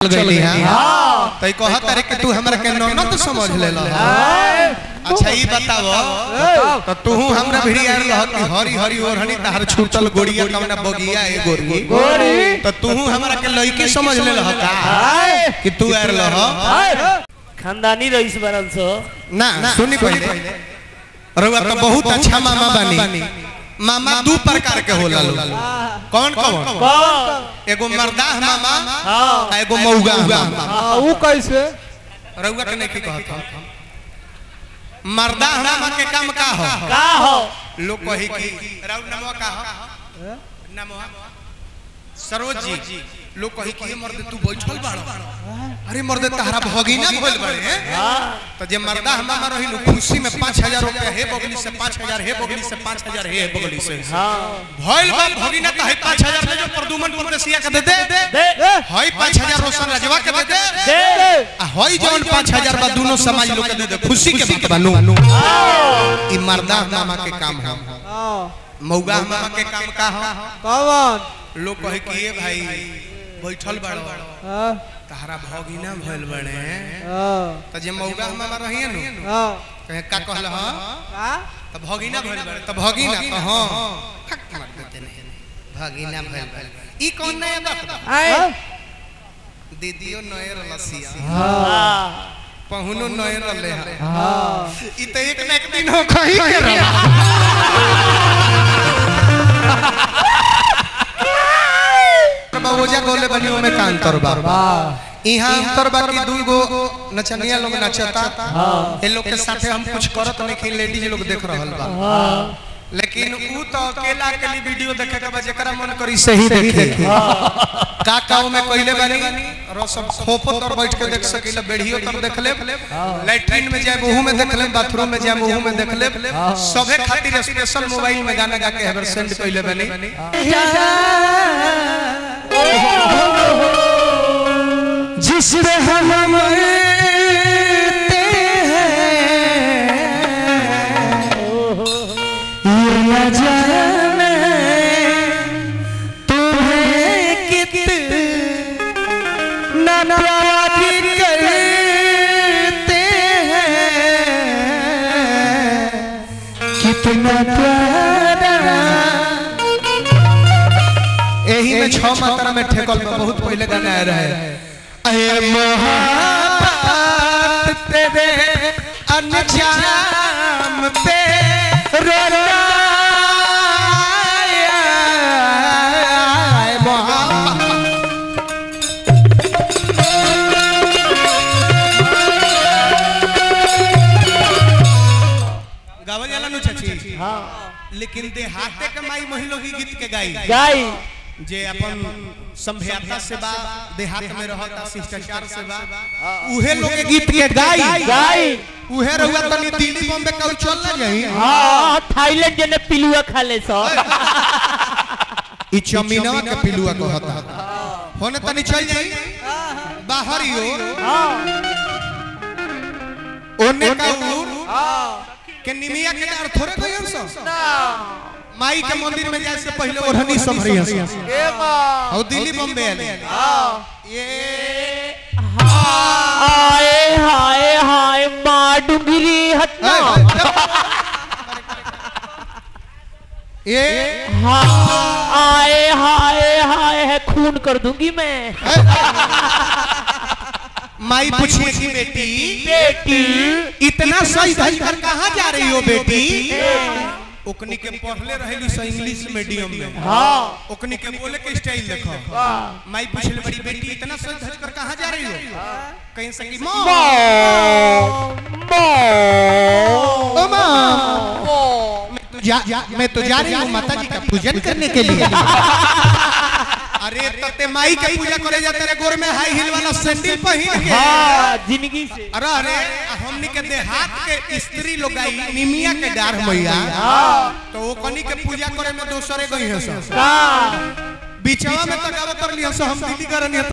गईली हां तई कहत रे कि तू हमरा के ननद समझ लेला अच्छा ई बताओ तो तू हमरा भिड़ी आर रह कि हरी हरी ओढ़नी तहर छूटल गोड़िया कवना बगिया ए गोरी गोरी तो तू हमरा के लड़की समझ लेला का कि तू आर लह खानदानी रईस बनल सो ना सुनी पहले रउआ तो बहुत अच्छा मामा बानी मामा दू प्रकार के होला लो कौन कौन कौन एगो मर्दाह मामा हाँ आ एगो मौगा मामा हाँ, वो कैसे रउआ के नहीं कहत हम मर्दाह मामा के काम का हो का हो लोग कही कि राउ नमवा का हो नमवा सरोज जी लोग कही कि ये मर्द तू बैठल बाड़ अरे मर्द तहरा भगिना भइल बाड़े हैं तो जे मर्दा हमारा रही नु खुशी में 5000 रुपया हे बगली से 5000 हे बगली से 5000 हे बगली से हाँ भइल बा भगिना त है 5000 ले जो प्रदुमन परदेसिया के दे दे दे हई 5000 रोशन रजवा के दे दे दे आ हई जौन 5000 बा दोनों समाज लोग के दे दे खुशी के बात बानू ई मर्दा मामा के काम है हाँ मौगा मामा के काम का हो कौन लोग कहे कि ये भाई बैठल बाड़ो हाँ तहरा भगिना भइल बड़े हाँ त जे मौगा मामा रहिए नु हाँ कहे का कहल ह का त भगिना भइल बड़े त भगिना त हां फक मार देते नहीं भगिना भइल बड़े ई कौन नया बात बा आए दीदियो नए रलसिया हाँ पहुनो नए रले है हाँ ई त एक ना एक दिन हो कहीं के रहा बाबूजा गोले बनियो में का अंतर बा यहाँ अंतर बा कि दू गो नचनिया लोग नचता ये लोग के साथे हम कुछ करत नहीं कि लेडीज लोग देख रहल बा लेकिन ऊ तो अकेला अकेली वीडियो देखे के बा जेकरा मन करी सही देखे का काऊ में कइले बानी रो सब खोपो तर बैठ के देख सकीला बेढ़ियो तर देख ले लैट्रिन में जाए मुंह में देख ले बाथरूम में जाए मुंह में देख ले सबे खातिर स्पेशल मोबाइल में गाना गा के हबर सेंड कइले बानी जिसमें हम मरते हैं ये न जाने तुम्हें कितना प्यार करते हैं कितना प्यारा यही में छह मात्रा में ठेकल में बहुत पहले गाना आ रहा है अरे मोहब्बत तेरे अनजाम पे रोना आया, मोहब्बत गावल जाला नु चाची हाँ लेकिन देहाते के माई महिलो ही गीत के गाई गाई जे अपन संभ्याता से बा देहात में रहता शिष्टाचार से बा उहे लोग के गीत के गाई गाई उहे रहुआ तनी दिल्ली बॉम्बे कल चल ना जाई हाँ थाईलैंड जने पिलुआ खा ले सो ई चमीनवा के पिलुआ कहता होने तनी चल जाई बाहर ही हो हाँ ओने का उर के निमिया के डर थोड़े गयन सो माई के मंदिर में जाए से पहले ओढ़नी संभरी हंस और दिल्ली बॉम्बे आले ये हाय हाय हाय माँ डुंगरी हटना ये हाँ हाय हाय हाय है खून कर दूंगी मैं माई पूछिए कि बेटी बेटी इतना सही धज कर कहाँ जा रही हो बेटी ओकनी के पढ़ले रहेली से इंग्लिश मीडियम में हाँ ओकनी के बोले के स्टाइल देखो माई पूछले बड़ी बेटी इतना सही धज कर कहाँ जा रही हो कहीं से कि माँ ओ माँ मैं तो जा, जा, मैं तो जा रही हूँ माता जी का पूजन करने के लिए अरे तते माई के पूजा करे जाते रे गोर में हाई हिल वाला सैंडल पहन के हाँ जिंदगी से अरे अरे हमनी के देहात के स्त्री लोग आई निमिया के डार मैया तो वो कनी के पूजा करे में दोसरे गई है सब का बीचवा में तकावत कर लिया सब हम दिल्ली करनी